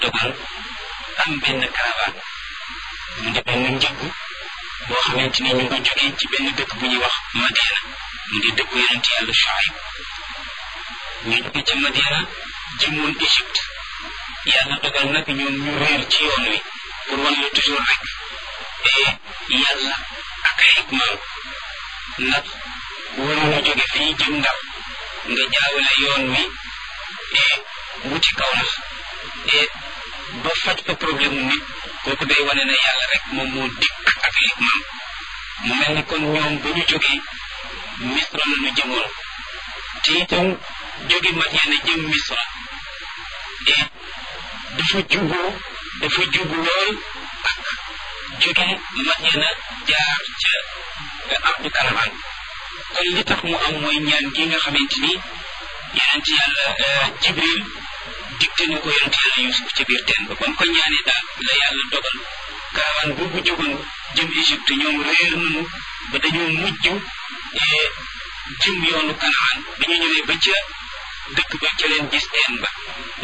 dogal am benn caravane mu di benn njëgg boo xamante ni ñu ngi jógee ci benn dëkk bu ñuy wax Madiana mu di dëkku yonent yàlla Shuayb ñu jóge ca Madiana jëmoon Égypte yàlla dogal nag ñoom ñu réer ci yoon wi pour wan la toujours rek et yàlla ak ay hikmaam ndax waroon a jóge fii jëm Ndar nga jaawale yoon wi et wuti kaw nax et ba faj fa problème mu nit kooku day wane ne yàlla rek moom moo dikk ak hikmaam mu mel ni kon ñoom ba ñu jógee misra la ñu jëmoon te itam jóge Madiana jëm misra et dafa juboo dafa jubu lool ak jóge Madiana jaar ca ardu Kanamaan kon li tax mu am mooy ñaan gi nga xamante ni yonent yàlla Jibril digte na ko yonent yàlla Yuusuf ca biir teen ba ba mu ko ñaanee daal la yàlla dogal karawaan boobu jógoon jëm Égypte ñoom réer nañu ba dañoo mujj jëm yoonu Kanaan ba ñu ñëwee ba ca dëkk ba ca leen gis teen ba